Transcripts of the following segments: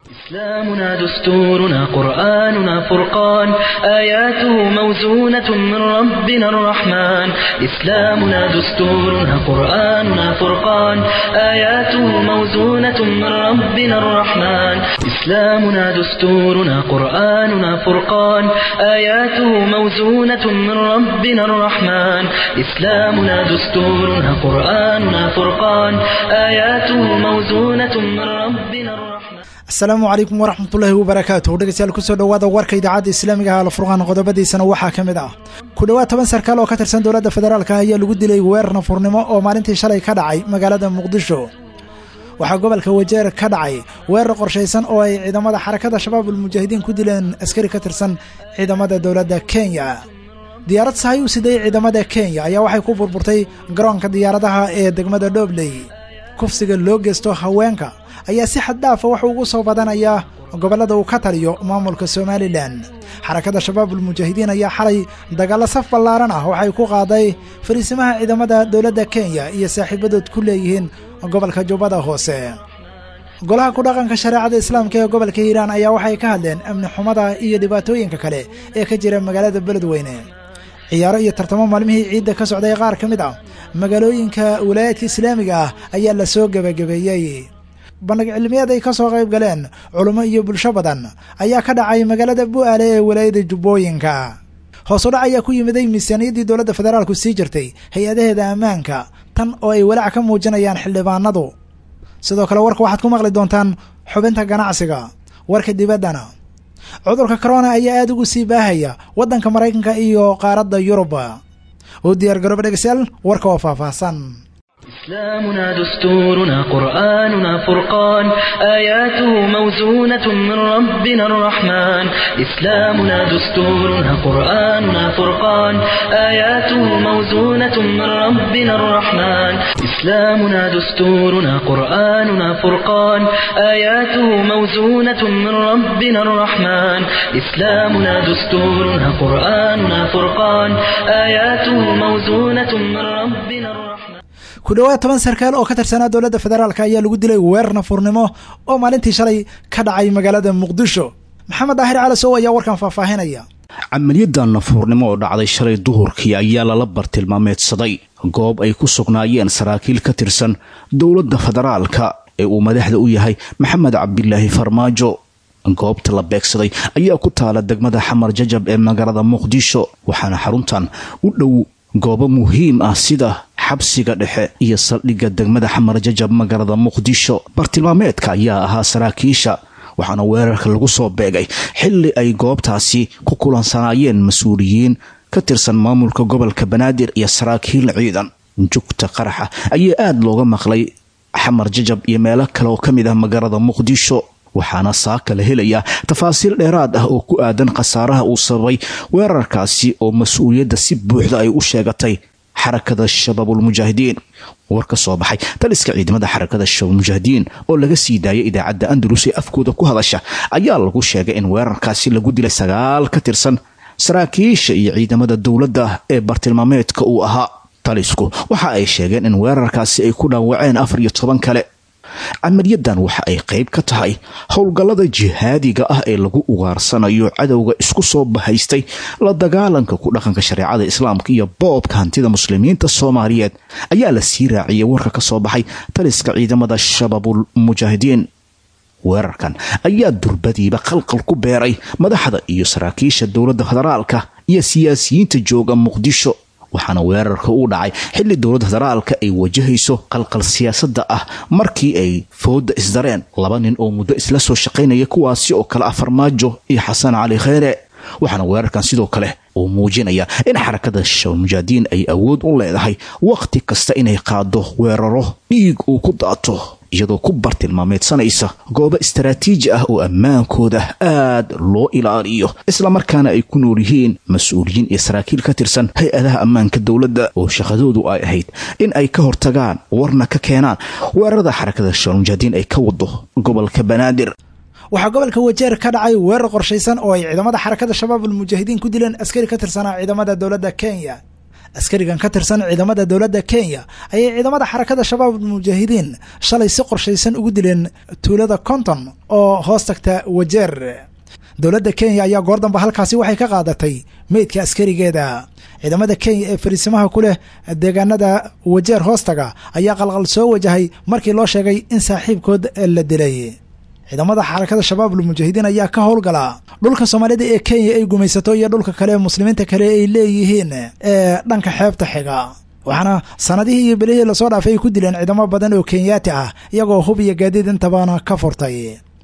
إسلامنا دستورنا قرآننا فرقان آياته موزونة من ربنا الرحمن إسلامنا دستورنا قرآننا فرقان آياته موزونة من ربنا الرحمن إسلامنا دستورنا قرآننا فرقان آياته موزونة من ربنا الرحمن إسلامنا دستورنا قرآننا فرقان آياته موزونة من ربنا الرحمن asalaamu calaykum waraxmatullaahi wabarakaatuh dhegeystayaal kusoo dhowaada warka idaacadda islaamiga ah alfurqaan qodobadiisana waxaa ka mid ah ku dhowaad toban sarkaal oo ka tirsan dowladda federaalka ayaa lagu dilay weerar nafurnimo oo maalintii shalay ka dhacay magaalada muqdisho waxaa gobolka wajeer ka dhacay weerar qorshaysan oo ay ciidamada xarakada shabaab ulmujaahidiin ku dileen askari ka tirsan ciidamada dowladda kenya diyaarad sahay u siday ciidamada kenya ayaa waxay ku burburtay garoonka diyaaradaha ee degmada dhobley kufsiga loo geysto haweenka ayaa si xad dhaafa wuxuu ugu soo badanayaa gobollada uu ka taliyo maamulka somalilan xarakada shabaabulmujaahidiin ayaa xalay dagaallo saf ballaaran ah waxay ku qaaday fariisimaha ciidamada dowladda kenya iyo saaxiibadood ku leeyihiin gobolka jubbada hoose golaha ku dhaqanka shareecada islaamka ee gobolka hiiraan ayaa waxay ka hadleen amni xumada iyo dhibaatooyinka kale ee ka jira magaalada beledweyne ciyaaro iyo tartamo maalmihii ciidda ka socday qaar ka mid ah magaalooyinka walaayaadka islaamiga ah ayaa la soo gebagabeeyey bandhig cilmiyeed ay ka soo qayb galeen culummo iyo bulsho badan ayaa ka dhacay magaalada bu'aale ee walaayada jubbooyinka hoos u dhac ayaa ku yimiday miisaaniyaddii dowladda federaalku sii jirtay hay-adaheeda ammaanka tan oo ay walaac ka muujinayaan xildhibaanadu sidoo kale warka waxaad ku maqli doontaan xubinta ganacsiga warka dibaddana cudurka corona ayaa aada ugu sii baahaya waddanka maraykanka iyo qaaradda yurub u diyaar garooba dhegeystayaal warka oo faahfaahsan إسلامنا دستورنا قرآننا فرقان آياته موزونة من ربنا الرحمن إسلامنا دستورنا قرآننا فرقان آياته موزونة من ربنا الرحمن إسلامنا دستورنا قرآننا فرقان آياته موزونة من ربنا الرحمن إسلامنا دستورنا قرآننا فرقان آياته موزونة من ربنا الرحمن ku dhowaad toban sarkaal oo ka tirsanaa dowladda federaalk ayaa lagu dilay weerar nafurnimo oo maalintii shalay ka dhacay magaalada muqdisho maxamed daahir calasow ayaa warkan faahfaahinaya camaliyadda nafuurnimo oo dhacday shalay duhurkii ayaa lala bartilmaameedsaday goob ay ku sugnaayeen saraakiil ka tirsan dowladda federaalka ee uu madaxda u yahay maxamed cabdilaahi farmaajo goobta la beegsaday ayaa ku taala degmada xamar jajab ee magaalada muqdisho waxaana xaruntan u dhow goobo muhiim ah sida xabsiga dhexe iyo saldhigga degmada xamar jajab magaalada muqdisho bartilmaameedka ayaa ahaa saraakiisha waxaana weerarka lagu soo beegay xilli ay goobtaasi ku kulansanaayeen mas-uuliyiin ka tirsan maamulka gobolka banaadir iyo saraakiil ciidan jugta qaraxa ayaa aada looga maqlay xamar jajab iyo meelo kale oo ka mid ah magaalada muqdisho waxaana saaka la helayaa tafaasiil dheeraad ah oo ku aadan khasaaraha uu sababay weerarkaasi oo mas-uuliyadda si buuxda ay u sheegatay xarakada shabaabulmujaahidiin war ka soo baxay taliska ciidamada xarakada shabaabulmujaahidiin oo laga sii daayay idaacadda andalus ee afkooda ku hadasha ayaa lagu sheegay in weerarkaasi lagu dilay sagaal ka tirsan saraakiisha iyo ciidamada dowladda ee bartilmaameedka uu ahaa talisku waxa ay sheegeen in weerarkaasi ay ku dhaawaceen afar iyo toban kale camaliyadan waxa ay qayb ka tahay howlgallada jihaadiga ah ee lagu ugaarsanayo cadowga isku soo bahaystay la dagaalanka ku dhaqanka shareecada islaamka iyo boobka hantida muslimiinta soomaaliyeed ayaa la sii raaciyay warka ka soo baxay taliska ciidamada shabaabul mujaahidiin weerarkan ayaa durbadiiba qalqal ku beeray madaxda iyo saraakiisha dowladda federaalka iyo siyaasiyiinta jooga muqdisho waxaana weerarka uu dhacay xilli dowladda federaalka ay wajahayso qalqal siyaasadda ah markii ay fooda isdareen laba nin oo muddo isla soo shaqaynaya kuwaasi oo kale ah farmaajo iyo xasan cali kheyre waxaana weerarkan sidoo kale uu muujinaya in xarakada shabaabulmujaahidiin ay awood u leedahay wakhti kasta inay qaado weeraro dhiig uu ku daato iyadoo ku bartilmaameedsanaysa goobo istaraatiiji ah oo ammaankooda aad loo ilaaliyo islamarkaana ay ku nool yihiin mas-uuliyiin iyo saraakiil ka tirsan hay-adaha ammaanka dowladda oo shaqadoodu ay ahayd in ay ka hortagaan warna ka keenaan weerarada xarakada shabaabulmujaahidiin ay ka wado gobolka banaadir waxaa gobolka wajeer ka dhacay weerar qorshaysan oo ay ciidamada xarakada shabaab almujaahidiin ku dileen askari ka tirsanaa ciidamada dowladda kenya askarigan ka tirsan ciidamada dowladda kenya ayay ciidamada xarakada shabaab almujaahidiin shalay si qorshaysan ugu dileen tuulada konton oo hoos tagta wajeer dowladda kenya ayaa goor damba halkaasi waxay ka qaadatay meydka askarigeeda ciidamada kenya ee fariisimaha ku leh deegaanada wajeer hoostaga ayaa qalqal soo wajahay markii loo sheegay in saaxiibkood la dilay ciidamada xarakada shabaab almujaahidiin ayaa ka howlgala dhulka soomaalida ee kenya ay gumaysato iyo dhulka kale muslimiinta kale ay leeyihiin ee dhanka xeebta xiga waxaana sanadihii iyo belihii lasoo dhaafay ay ku dileen ciidamo badan oo kenyaati ah iyagoo hub iyo gaadiid intabana ka furtay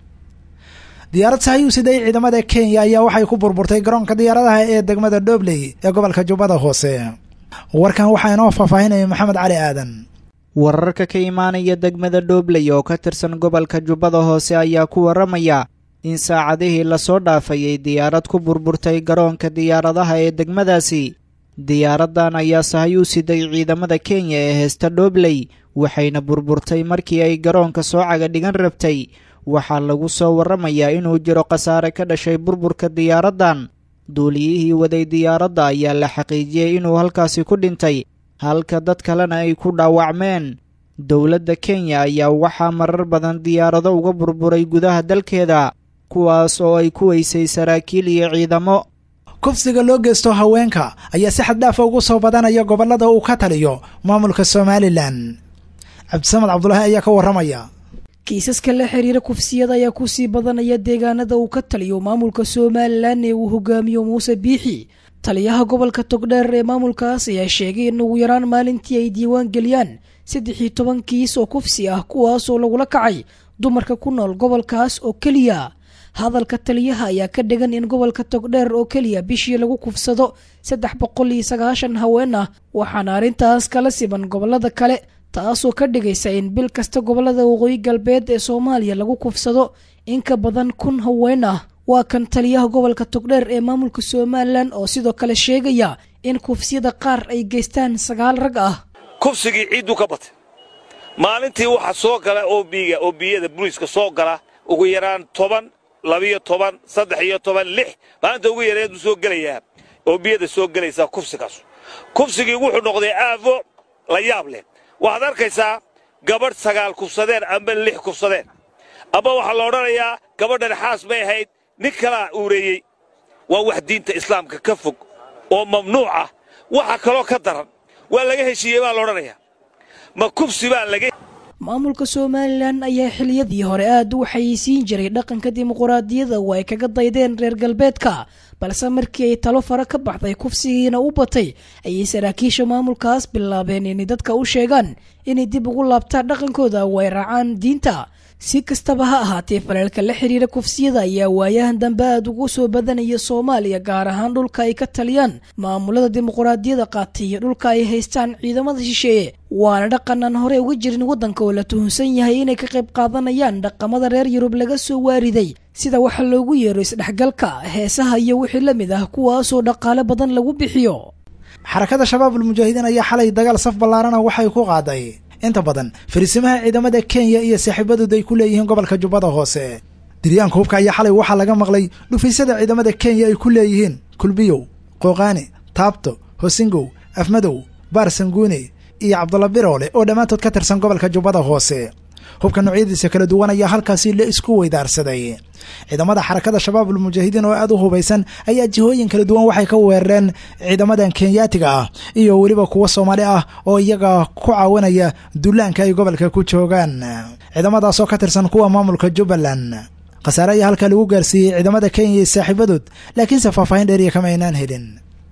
diyaarad sahayuu siday ciidamada kenya ayaa waxay ku burburtay garoonka diyaaradaha ee degmada dhobley ee gobolka jubbada hoose warkan waxaa inoo faahfaahinaya maxamed cali aadan wararka ka imaanaya degmada dhobley oo ka tirsan gobolka jubbada hoose ayaa ku waramaya in saacadihii lasoo dhaafay ay diyaarad ku burburtay garoonka diyaaradaha ee degmadaasi diyaaradan ayaa sahayuu siday ciidamada kenya ee heesta dhobley waxayna burburtay markii ay garoonka soo caga dhigan rabtay waxaa lagu soo waramayaa inuu jiro khasaare ka dhashay burburka diyaaraddan duuliyihii waday diyaaradda ayaa la xaqiijiyey inuu halkaasi ku dhintay halka dad kalena ay ku dhaawacmeen dowladda kenya ayaa waxaa marar badan diyaarado uga burburay gudaha dalkeeda kuwaas oo ay ku weysay saraakiil iyo ciidamo kufsiga loo geysto haweenka ayaa si xaddhaafa ugu soo badanaya gobollada uu ka taliyo maamulka somalilan cabdisamed cabdulaahi ayaa ka warramaya kiisaska la xiriira kufsiyada ayaa kusii badanaya deegaanada uu ka taliyo maamulka somalilan ee uu hogaamiyo muuse biixi taliyaha gobolka togdheer ee maamulkaas ayaa sheegay in ugu yaraan maalintii ay diiwaan geliyaan saddex iyo toban kiis oo kufsi ah kuwaasoo lagula kacay dumarka ku nool gobolkaas oo keliya hadalka taliyaha ayaa ka dhigan in gobolka togdheer oo keliya bishii lagu kufsado saddex boqol iyo sagaashan haween ah waxaana arrintaas kala siban gobolada kale taasoo ka dhigaysa in bil kasta gobolada waqooyi galbeed ee soomaaliya lagu kufsado in ka badan kun haween ah waa kan taliyaha gobolka togdheer ee maamulka somalilan oo sidoo kale sheegaya in kufsiyada qaar ay geystaan sagaal rag ah kufsigii ciidduu ka batay maalintii waxaa soo gala oobiga oobiyada buliiska soo gala ugu yaraan toban labiyo toban saddex iyo toban lix maalinta ugu yareed buu soo gelayaa oobiyada soo gelaysaa kufsigaasu kufsigii wuxuu noqday aafo la yaab leh waxaad arkaysaa gabadh sagaal kufsadeen amba lix kufsadeen amba waxaa la odhanayaa gabadhan xaas bay ahayd nin kalaa uureeyey waa wax diinta islaamka ka fog oo mamnuuc ah waxa kaloo ka daran waa laga heshiiyey baa la odhanayaa ma kufsi baa laga maamulka somalilan ayaa xiliyadii hore aad u xayeysiin jiray dhaqanka dimuquraadiyada oo ay kaga daydeen reer galbeedka balse markii ay talo fara ka baxday kufsigiina u batay ayay saraakiisha maamulkaas bilaabeen inay dadka u sheegaan inay dib ugu laabtaan dhaqankooda oo ay raacaan diinta si kastaba ha ahaatee faleelka la xiriira kufsiyada ayaa waayahan dambe aad ugu soo badanaya soomaaliya gaar ahaan dhulka ay ka taliyaan maamulada dimuquraadiyada qaatay iyo dhulka ay haystaan ciidamada shisheeye waana dhaqan aan hore uga jirin waddanka oo la tuhunsan yahay inay ka qayb qaadanayaan dhaqamada reer yurub laga soo waariday sida waxa loogu yeero isdhexgalka heesaha iyo wixii la mid ah kuwaasoo dhaqaale badan lagu bixiyo xarakada shabaab almujaahidiin ayaa xalay dagaal saf ballaarana waxay ku qaaday inta badan fariisimaha ciidamada kenya iyo saaxiibadooda ay ku leeyihiin gobolka jubbada hoose diryaanka hubka ayaa xalay waxaa laga maqlay dhufaysyada ciidamada kenya ay ku leeyihiin kulbiyow qooqaani taabto hosingow afmadow baar sanguune iyo cabdulla biroole oo dhammaantood ka tirsan gobolka jubbada hoose hubka noocyadiisa kala duwan ayaa halkaasi la isku weydaarsaday ciidamada xarakada shabaab almujaahidiin oo aad u hubaysan ayaa jihooyin kala duwan waxay ka weerareen ciidamadan kenyaatiga ah iyo weliba kuwo soomaali ah oo iyaga ku caawinaya dullaanka ay gobolka ku joogaan ciidamadaasoo ka tirsan kuwa maamulka jubbaland khasaare ayaa halkaa lagu gaarsiiyey ciidamada kenya iyo saaxiibadood laakiinse faahfaahin dheeriya kama aynaan helin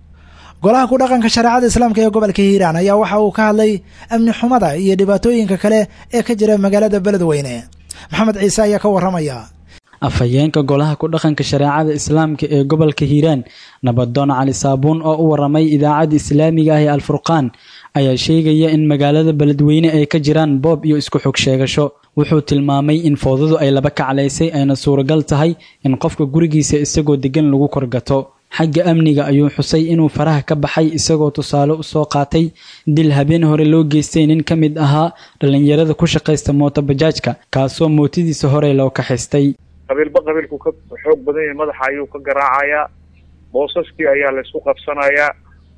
golaha ku dhaqanka shareecada islaamka ee gobolka hiiraan ayaa waxa uu ka hadlay amni xumada iyo dhibaatooyinka kale ee ka jira magaalada beledweyne maxamed ciise ayaa ka warramaya afhayeenka golaha ku dhaqanka shareecada islaamka ee gobolka hiiraan nabadoon cali saabuun oo u waramay idaacadda islaamiga ah ee alfurqaan ayaa sheegaya in magaalada beledweyne ay ka jiraan boob iyo isku xog sheegasho wuxuu tilmaamay in foodadu ay laba kaclaysay ayna suuragal tahay in qofka gurigiisa isagoo degan lagu korgato xagga amniga ayuu xusay inuu faraha ka baxay isagoo tusaale u soo qaatay dil habeen hore loo geystay nin ka mid ahaa dhallinyarada ku shaqaysta mootobajaajka kaasoo mootidiisa hore loo kaxaystay qabiilba qabiilku ka xoog badan yahay madaxa ayuu ka garaacayaa boosaskii ayaa laysku qabsanayaa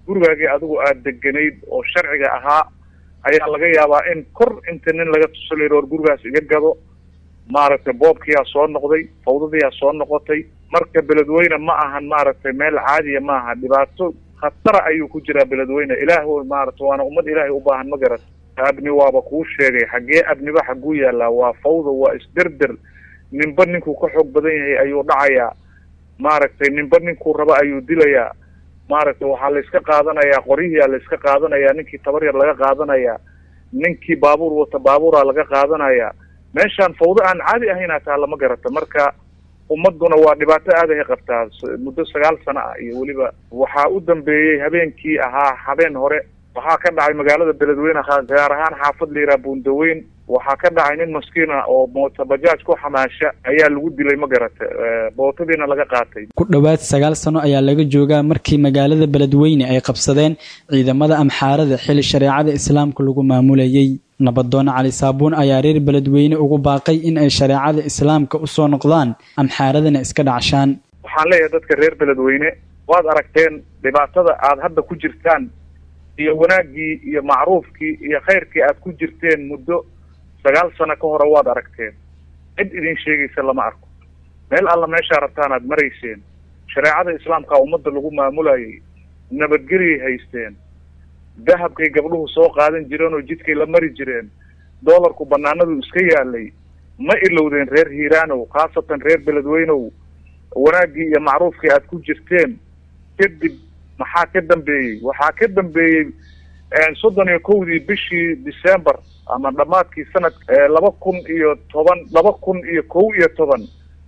gurigaagii adigu aada deganayd oo sharciga ahaa ayaa laga yaabaa in kor inta nin laga tusalayr or gurigaas iga gado maaragtay boobkiyaa soo noqday fawdadiyaa soo noqotay marka beledweyne ma ahan maaragtay meel caadiya ma aha dhibaato khatara ayuu ku jiraa beledweyne ilaah maarata waana ummad ilaahay u baahan ma garat abni waaba kuu sheegay xaggee abniba xagguu yaallaa waa fawda waa isderder ninba ninkuu ka xoog badan yahay ayuu dhacayaa maaragtay ninba ninkuu raba ayuu dilayaa maaragtay waxaa layska qaadanayaa qoryihiyaa layska qaadanayaa ninkii tabar yar laga qaadanayaa ninkii baabuur wata baabuuraa laga qaadanayaa meeshaan fawdo aan caadi ahayn hataa lama garata marka ummaduna waa dhibaato aadahay qabtaa muddo sagaal sano ah iyo weliba waxaa u dambeeyey habeenkii ahaa habeen hore waxaa ka dhacay magaalada beledweyne gaar ahaan xaafad la yidhaha buundaweyn waxaa ka dhacay nin maskiin ah oo moota bajaaj ku xamaasha ayaa lagu dilay ma garata bootadiina laga qaatay ku dhowaad sagaal sano ayaa laga joogaa markii magaalada beledweyne ay qabsadeen ciidamada amxaarada xili shareecada islaamka lagu maamulayey nabadoon cali saabuun ayaa reer beledweyne ugu baaqay in ay shareecada islaamka usoo noqdaan amxaaradana iska dhacshaan waxaan leeyahay dadka reer beledweyne waad aragteen dhibaatada aada hadda ku jirtaan iyo wanaaggii iyo macruufkii iyo khayrkii aad ku jirteen muddo sagaal sano ka hore waad aragteen cid idin sheegaysa lama arko meel alla meeshaa rabtaan aad marayseen shareecada islaamka ummadda lagu maamulayay nabadgelyay haysteen dahabkay gabdhuhu soo qaadan jireen oo jidkay la mari jireen doolarku banaanadu iska yaalay ma ilowdeen reer hiiraanow khaasatan reer beledweynow wanaaggii iyo macruufkii aad ku jirteen kadib maxaa ka dambeeyey waxaa ka dambeeyey soddon iyo kowdii bishii december ama dhammaadkii sanad laba kun iyo toban laba kun iyo kow iyo toban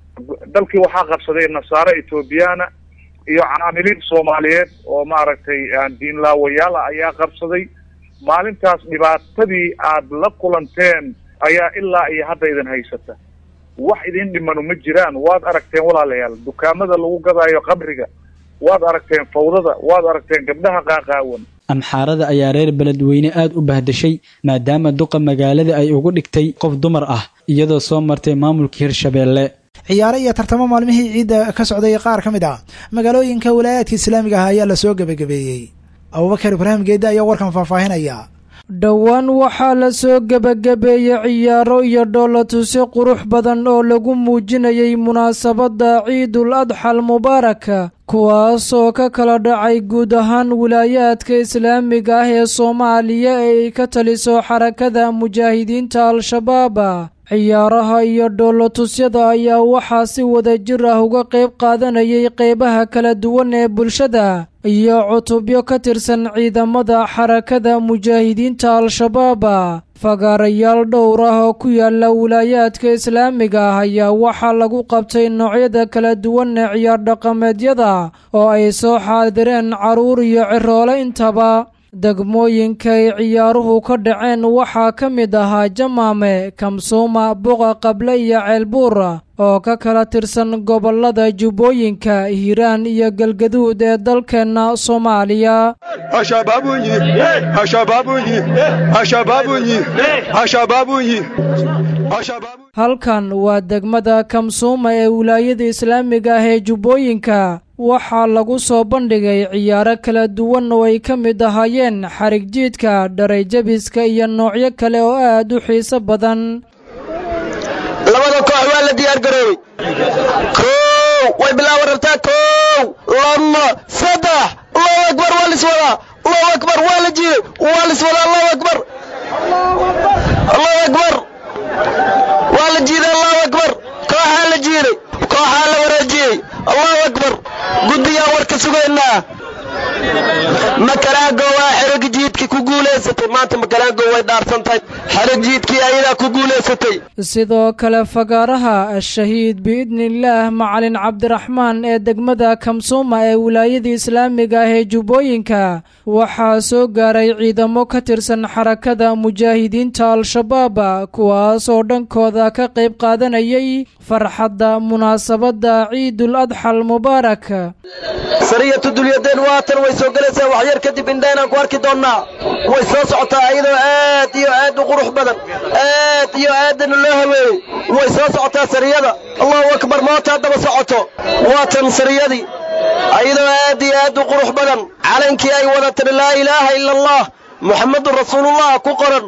dalkii waxaa qabsaday nasaare ethoobiyaana iyo caamiliin soomaaliyeed oo maaragtay diinlaawayaal ah ayaa qabsaday maalintaas dhibaatadii aad la kulanteen ayaa ilaa iyo hadda idin haysata wax idin dhimanu ma jiraan waad aragteen walaalayaal dukaamada lagu gadaayo qabriga waad aragteen fawdada waad aragteen gabdhaha qaaqaawan amxaarada ayaa reer beledweyne aad u bahdashay maadaama duqa magaalada ay ugu dhigtay qof dumar ah iyadoo soo martay maamulka hirshabeelle ciyaaro iyo tartamo maalmihii ciidda ka socday qaar ka mid ah magaalooyinka walaayaadka islaamiga ah ayaa lasoo gebagabeeyey abubakar ibraahim geedde ayaa warkan faahfaahinaya dhowaan waxaa la soo gebagabeeyey ciyaaro iyo dhoolatusyo qurux badan oo lagu muujinayay munaasabadda ciidul adxal mubaaraka kuwaasoo ka kala dhacay guud ahaan wilaayaadka islaamiga ah ee soomaaliya ee ay ka taliso xarakada mujaahidiinta al-shabaab ciyaaraha iyo dhoolatusyada ayaa waxaa si wada jir ah uga qayb qaadanayay qeybaha kala duwan ee bulshada iyo cutubyo ka tirsan ciidamada xarakada mujaahidiinta al-shabaab fagaarayaal dhowr ah oo ku yaala wilaayaadka islaamiga ah ayaa waxaa lagu qabtay noocyada kala duwan ee ciyaar dhaqameedyada oo ay soo xaadireen carruur iyo ciroole intaba degmooyinka ay ciyaaruhu ka dhaceen waxaa ka mid ahaa jamaame kamsuuma buqa qable iyo ceelbuur oo ka kala tirsan gobollada jubbooyinka hiiraan iyo galgaduud ee dalkeenna soomaaliya halkan waa degmada kamsuuma ee wilaayada islaamiga ah ee jubbooyinka waxaa lagu soo bandhigay ciyaaro kala duwan oo ay ka mid ahaayeen xarig jiidka dharayjabiska iyo noocyo kale oo aad u xiiso badan labada koox waa la diyaar garoobey kow way bilaaban rabtaa kow lama saddex allahu akbar waa liswadaa allahu akbar waa la jiiday waa liswadaa allahu akbar allahu akbar waa la jiiday allahu akbar kooxaa la jiiday kooxaa la wareejiyey allahu akbar guddiyaa warka sugaynaa makaraago waa xereg jiidkii ku guulaysatay maanta makaraago way dhaarsantahay xereg jiidkii ayadaa ku guulaysatay sidoo kale fagaaraha ashahiid biidniillaah macalin cabdiraxmaan ee degmada kamsuuma ee wilaayada islaamiga ah ee jubbooyinka waxaa soo gaaray ciidamo ka tirsan xarakada mujaahidiinta al-shabaab kuwaas oo dhankooda ka qayb qaadanayay farxadda munaasabadda ciidul adxal mubaarak sariyatu dulyadeen waatan way soo gelaysaa waxyar kadib indhaynaan ku arki doonnaa way soo socotaa iyadoo aad iyo aad u qurux badan aad iyo aadana loo haweeyey way soo socotaa sariyada allahu akbar mootaa daba socoto waatan sariyadii ayadoo aad iyo aad u qurux badan calankii ay wada tiri laa ilaaha ila allah muxammadun rasuulullah ku qoran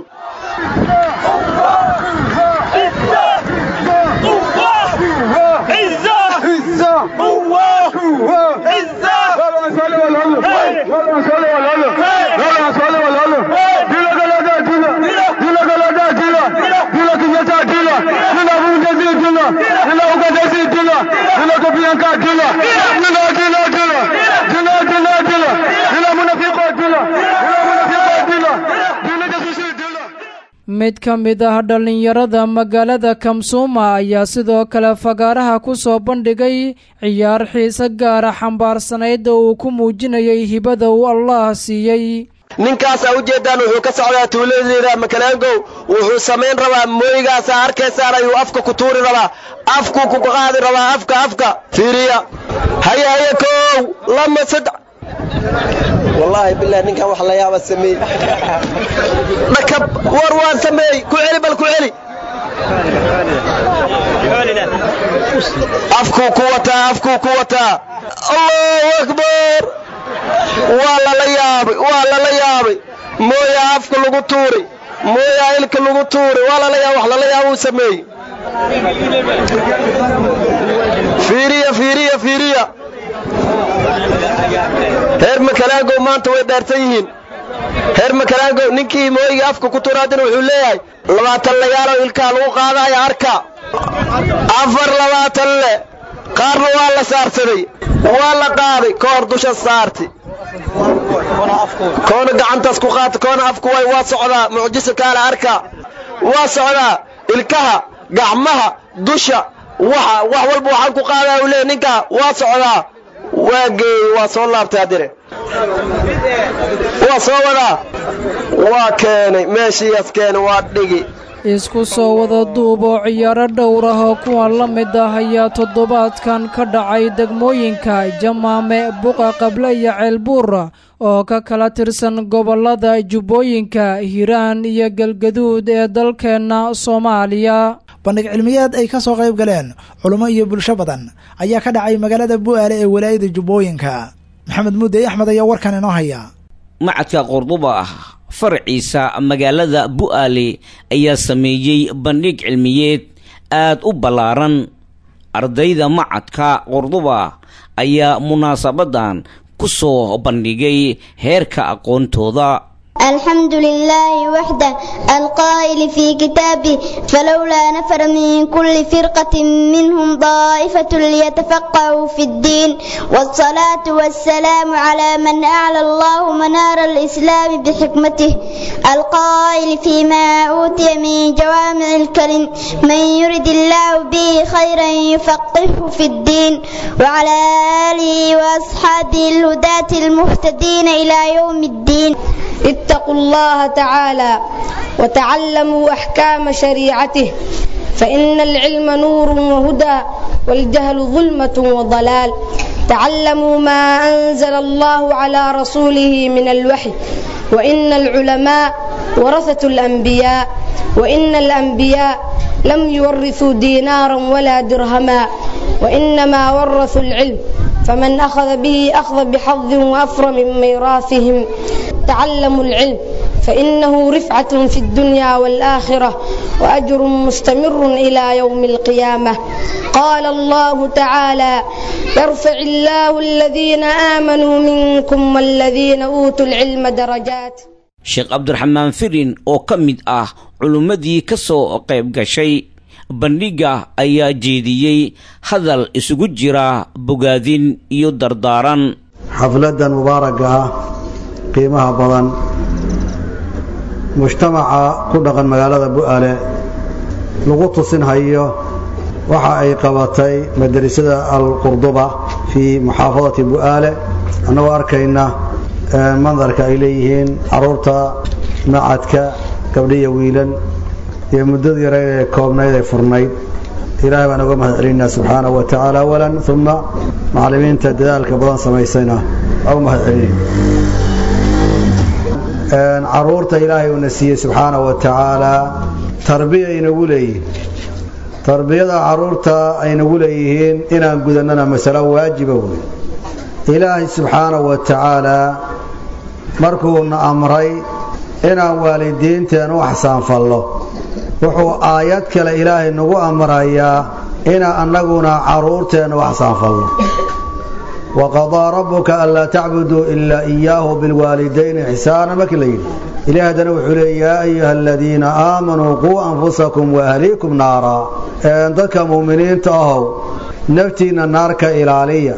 mid ka mid ah dhallinyarada magaalada kamsuuma ayaa sidoo kale fagaaraha ku soo bandhigay ciyaar xiise gaara xambaarsanayd oo uu ku muujinayay hibada uu allah siiyey ninkaasaa ujeeddaan wuxuu ka socdaa tuuladeeda makalaangow wuxuu samayn rabaa mooyigaasaa arkaysaan ayuu afka ku tuuri rabaa afkuu ku qaadi rabaa afka afka fiiriya haye haye koow lama saddex wallaahi bilahi ninkan wax la yaaba sameey dhakab war waan sameey ku celi bal ku celi afkuu ku wataa afkuu ku wataa allahu akbar waa lala yaabay waa lala yaabay mooyaa afka lagu tuuray mooyaa ilka lagu tuuray waa lala yaabay wax lala yaaba uu sameeyey fiiriya fiiriya fiiriya reer makalaagow maanta way dhaartan yihiin reer makalaagow ninkii mooyigii afka ku turaadina wuxuu leeyahay labaatan lagaalow ilkaa lagu qaadaya arka afar labaatan le qaarna waa la saarsaday waa la qaaday koor dusha saarti koona gacantaas ku qaata koona afku way waa socdaa mucjiso kaale arka waa socdaa ilkaha gacmaha dusha waxa wax walba waxaan ku qaadaa uu leeyahy ninkaa waa socdaa waa geeyey waa soo laabtay haddire waa soo wadaa waa keenay meeshiiyaas keenay waa dhigi isku soo wada duub oo ciyaaro dhowr ah oo kuwan la mid ah ayaa toddobaadkan ka dhacay degmooyinka jamaame buqa qable iyo ceelbuura oo ka kala tirsan gobollada jubbooyinka hiiraan iyo galgaduud ee dalkeenna soomaaliya bandhig cilmiyeed ay ka soo qayb galeen culummo iyo bulsho badan ayaa ka dhacay magaalada bu'aale ee walaayada jubbooyinka maxamed muudey axmed ayaa warkan inoo haya macadka qorduba ah faraciisa magaalada bu'aale ayaa sameeyey bandhig cilmiyeed aad u ballaaran ardayda macadka qorduba ayaa munaasabadan ku soo bandhigay heerka aqoontooda الحمد لله وحده القائل في كتابه فلولا نفر من كل فرقة منهم طائفة ليتفقهوا في الدين والصلاة والسلام على من أعلى الله منار الإسلام بحكمته القائل فيما أوتي من جوامع الكلم من يرد الله به خيرا يفقهه في الدين وعلى آله وأصحابه الهداة المهتدين إلى يوم الدين اتقوا الله تعالى وتعلموا أحكام شريعته فإن العلم نور وهدى والجهل ظلمة وضلال تعلموا ما أنزل الله على رسوله من الوحي وإن العلماء ورثة الأنبياء وإن الأنبياء لم يورثوا دينارا ولا درهما وإنما ورثوا العلم فمن أخذ به أخذ بحظ وأفر من ميراثهم تعلموا العلم فإنه رفعة في الدنيا والآخرة وأجر مستمر إلى يوم القيامة قال الله تعالى يرفع الله الذين آمنوا منكم والذين أوتوا العلم درجات sheekh cabdiraxmaan firin oo ka mid ah culummadii ka soo qayb gashay bandhigga ayaa jeediyey hadal isugu jira bogaadin iyo dardaaran xafladdan mubaaragga ah qiimaha badan mujtamaca ku dhaqan magaalada bu'aale lagu tusinhayo waxa ay qabatay madrasada alqurduba fii muxaafadati bu'aale annagoo arkayna mandarka ay leeyihiin caruurta macadka gabdhiya wiilan iyo muddada yare ee koobnayd ee furnayd ilaahay baan uga mahad celinaa subxaanahu wa tacaala awalan uma macallimiinta dadaalka badan samaysayna waa u mahad celin caruurta ilaahay uuna siiyey subxaanahu wa tacaalaa tarbiya aynagu leeyihin tarbiyada caruurta aynagu leeyihiin inaan gudannana masalo waajiba wey ilaahay subxaanahu wa tacaalaa markuuna amray inaan waalidiinteen u axsaanfallo wuxuu aayad kale ilaahay nagu amrayaa inaan annaguna carruurteenna u axsaanfalno waqadaa rabbuka anlaa tacbuduu ilaa iyaahu bilwaalidayni ixsaana markii la yidhi ilahi haddana wuxuu leey yaa ayuha aladiina aamanuu quu anfusakum waahliikum naara dadka mu'miniinta ahow naftiinna naarka ilaaliya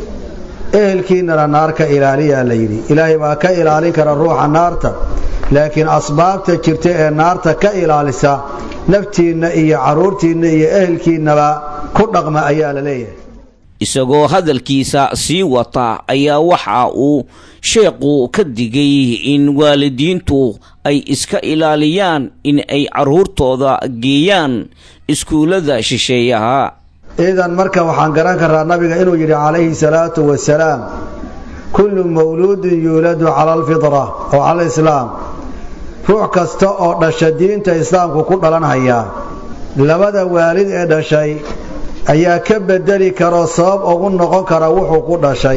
ehelkiinnana naarka ilaaliyaa la yidhi ilaahay baa ka ilaalin kara ruuxa naarta laakiin asbaabta jirta ee naarta ka ilaalisa naftiinna iyo carruurtiinna iyo ehelkiinnaba ku dhaqma ayaa la leeyahay isagoo hadalkiisa sii wata ayaa waxa uu sheekhu ka digay in waalidiintu ay iska ilaaliyaan in ay carruurtooda geeyaan iskuullada shisheeyaha idan marka waxaan garan karraa nabiga inuu yidhi calayhi salaatu wasalaam kullu mawluudin yuuladu cala alfitra oo cala alislaam ruux kasta oo dhasha diinta islaamku ku dhalanhayaa labada waalid ee dhashay ayaa ka bedeli karoo sabab ugu noqon kara wuxuu ku dhashay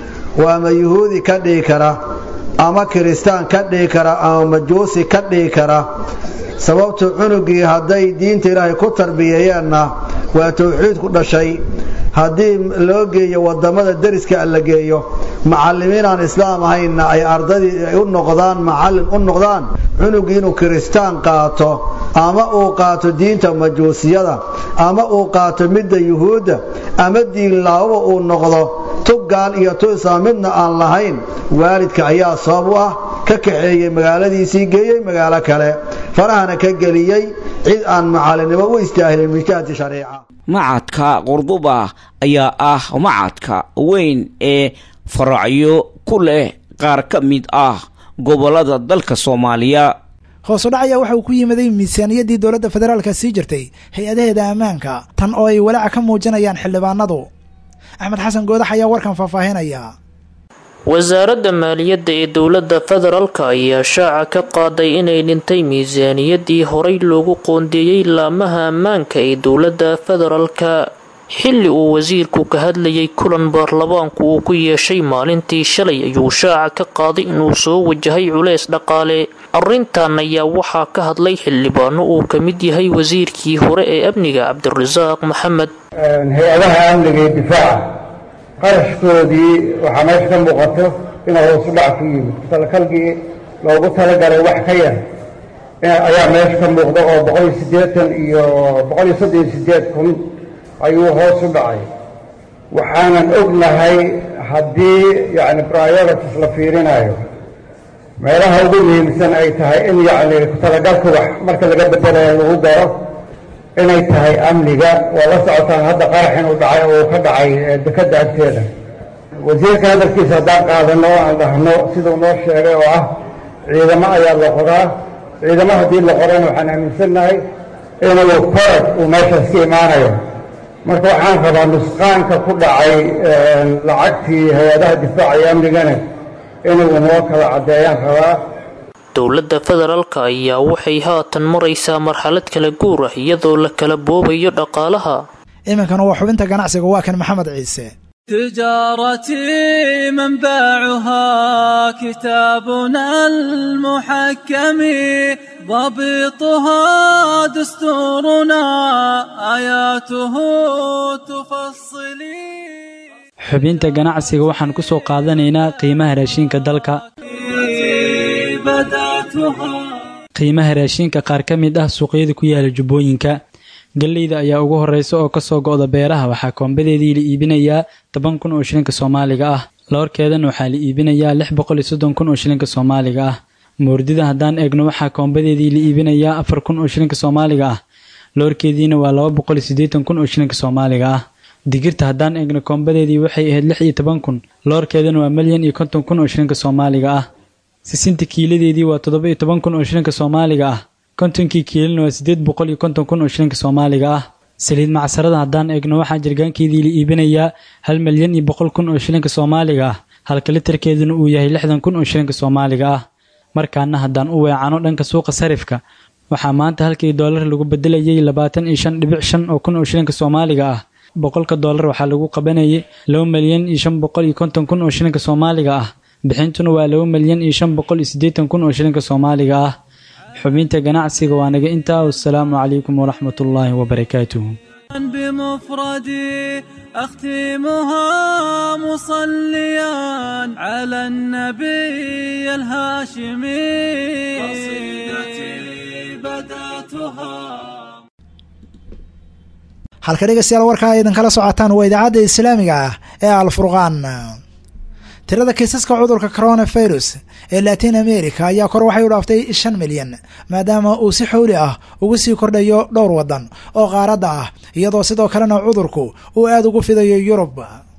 oo ama yuhuudi ka dhigi kara ama kiristaan ka dhigi kara ama majuusi ka dhigi kara sababtu cunugii hadday diinta ilaahay ku tarbiyeeyeenna waa tawxiid ku dhashay haddii loo geeyo wadamada deriska la geeyo macallimiin aan islaam ahaynna ay ardadii ay u noqdaan macallin u noqdaan cunugii inuu kiristaan qaato ama uu qaato diinta majuusiyada ama uu qaato midda yuhuudda ama diinlaawaba uu noqdo tuggaal iyo tu islaam midna aan lahayn waalidka ayaa sabab u ah ka kaxeeyey magaaladiisii geeyey magaalo kale farahana ka geliyey cid aan macallinnimo u istaahilin min jihati shariica macadka qurduba ayaa ah macadka weyn ee faracyo ku leh qaar ka mid ah gobollada dalka soomaaliya hoosu dhac ayaa waxa uu ku yimiday miisaaniyaddii dowladda federaalka sii jirtay hay-adaheeda ammaanka tan oo ay walaaca ka muujinayaan xildhibaanadu axmed xasan goodax ayaa warkan faahfaahinaya wasaaradda maaliyadda ee dowladda federaalka ayaa shaaca ka qaaday inay dhintay miisaaniyaddii horay loogu qoondeeyey laamaha ammaanka ee dowladda federaalka xilli uu wasiirku ka hadlayay kulan baarlamaanku uu ku yeeshay maalintii shalay ayuu shaaca ka qaaday inuu soo wajahay culeys dhaqaale arrintan ayaa waxaa ka hadlay xildhibaano uu ka mid yahay wasiirkii hore ee amniga cabdirasaaq maxamed hay-adaha amniga iyo difaaca qarashkoodii waxaa meesha ka muuqato inuu hoosu dhac ku yimid talakalgii loogu talagalay wax ka yar ayaa meesha ka muuqda oo boqoliyo siddeetan iyo boqoliyo soddon iyo siddeed kun ayuu hoos u dhacay waxaanan ognahay haddii yacni priorities la fiirinayo meelaha ugu muhiimsan ay tahay in yacni ku-talagalka wax marka laga bedelayo lagu garo inay tahay amniga waa la socotaan hadda qarax inuu dhacay oo uu ka dhacay dekadda agteeda wasiirka hadalkiisa haddaan qaadano aan dhahno siduu noo sheegay oo ah ciidamo ayaa la qoraa ciidamo haddii la qorana waxaan aaminsannahay inuu korad uu meeshaas ka imaanayo marka waxaan rabaa nusqaanka ku dhacay lacagtii hay-adaha difaaca iyo amnigana inuu noo kala caddeeyaan rabaa dowladda federaalka ayaa waxay haatan maraysaa marxalad kala guur ah iyadoo la kala boobayo dhaqaalaha iminkana waa xubinta ganacsiga waa kan maxamed ciise تجارتي منبعها كتابنا المحكم ضبطها دستورنا آياته تفصلي xubinta ganacsiga waxaan ku soo qaadanaynaa qiimaha raashinka dalka qiimaha raashinka qaar ka mid ah suuqyada ku yaala jubbooyinka galleyda ayaa ugu horreysa oo kasoo go'da beeraha waxaa koombadeedii la iibinayaa toban kun oo shilinka soomaaliga ah loorkeedana waxaa la iibinayaa lix boqol iyo soddon kun oo shilinka soomaaliga ah moordida haddaan eegno waxaa koombadeedii la iibinayaa afar kun oo shilinka soomaaliga ah loorkeediina waa laba boqol iyo siddeetan kun oo shilinka soomaaliga ah digirta haddaan eegno koombadeedii waxay ahayd lix iyo toban kun loorkeedana waa milyan iyo konton kun oo shilinka soomaaliga ah sisinta kiiladeedii waa toddoba iyo toban kun oo shilinka soomaaliga ah kontonkii kiilana waa siddeed boqol iyo konton kun oo shilinka soomaaliga ah saliid macsarada haddaan eegno waxaa jirgaankeedii la iibinayaa hal milyan iyo boqol kun oo shilinka soomaaliga ah halka litarkeeduna uu yahay lixdan kun oo shilinka soomaaliga ah markaana haddaan u weecano dhanka suuqa sarifka waxaa maanta halkii doolar lagu bedelayay labaatan iyo shan dhibic shan oo kun oo shilinka soomaaliga ah boqolka doolar waxaa lagu qabanayay laba milyan iyo shan boqol iyo konton kun oo shilinka soomaaliga ah bixintuna waa laba milyan iyo shan boqol iyo siddeetan kun oo shilinka soomaaliga ah xubinta ganacsiga waa naga intaa wasalaamu calaykum waraxmatullaahi wabarakaatuhu بمفردي أختمها مصليا على النبي الهاشمي قصيدتي بدأتها halka dhegeystayaal warkaa ay idinkala socotaan waa idaacadda islaamiga ah ee alfurqaan tirada kiisaska cudurka coronavirus ee latin america ayaa kor waxay u dhaaftay shan milyan maadaama uu si xowli ah ugu sii kordhayo dhowr waddan oo qaaradda ah iyadoo sidoo kalena cudurku uu aada ugu fidayo yurub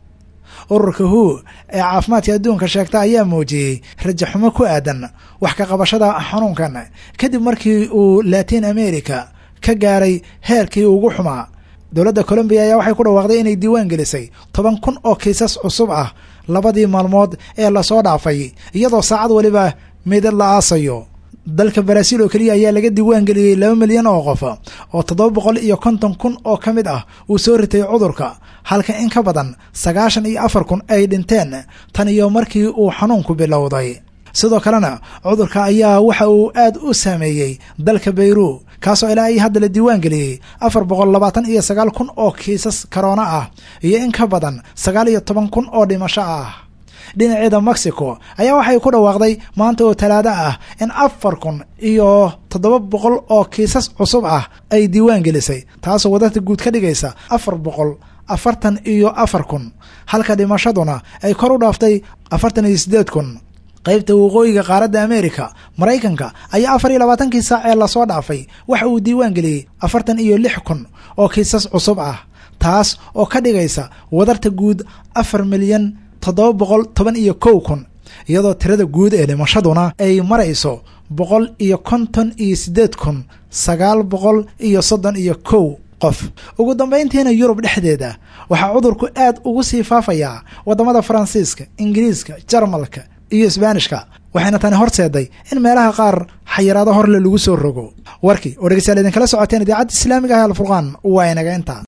ururka hu ee caafimaadka adduunka sheegta ayaa muujiyey rajaxumo ku aadan wax ka qabashada xanuunkan kadib markii uu latin america ka gaaray heerkii ugu xumaa dowladda colombiya ayaa waxay ku dhawaaqday inay diiwaan gelisay toban kun oo kiisas cusub ah labadii maalmood ee lasoo dhaafay iyadoo saacad weliba midad la aasayo dalka baraaziil oo keliya ayaa laga diiwaan geliyey laba milyan oo qof oo toddoba boqol iyo konton kun oo ka mid ah uu soo ritay cudurka halka in ka badan sagaashan iyo afar kun ay dhinteen tan iyo markii uu xanuunku bilowday sidoo kalena cudurka ayaa waxa uu aad u saameeyey dalka bayru kaasoo ilaa iyo hadda la diiwaan geliyey afar boqol labaatan iyo sagaal kun oo kiisas karoona ah iyo in ka badan sagaal iyo toban kun oo dhimasho ah dhinaceeda mexico ayaa waxay ku dhawaaqday maanta oo talaado ah in afar kun iyo toddoba boqol oo kiisas cusub ah ay diiwaan gelisay taasoo wadarta guud ka dhigaysa afar boqol afartan iyo afar kun halka dhimashaduna ay kor u dhaaftay afartan iyo siddeed kun qaybta waqooyiga qaaradda america maraykanka ayaa afar iyo labaatankii saac ee lasoo dhaafay waxa uu diiwaan geliyey afartan iyo lix kun oo kiisas cusub ah taas oo ka dhigaysa wadarta guud afar milyan toddoba boqol toban iyo kow kun iyadoo tirada guud ee dhimashaduna ay marayso boqol iyo konton iyo siddeed kun sagaal boqol iyo soddon iyo kow qof ugu dambayntiina yurub dhexdeeda waxaa cudurku aad ugu sii faafayaa waddamada faransiiska ingiriiska jarmalka iyo isbaanishka waxayna tani horseeday in meelaha qaar xayiraado horle lagu soo rogo warkii oo dhegeystayaal idinkala socoteen idaacadda islaamiga ah alfurqaan waa inaga intaa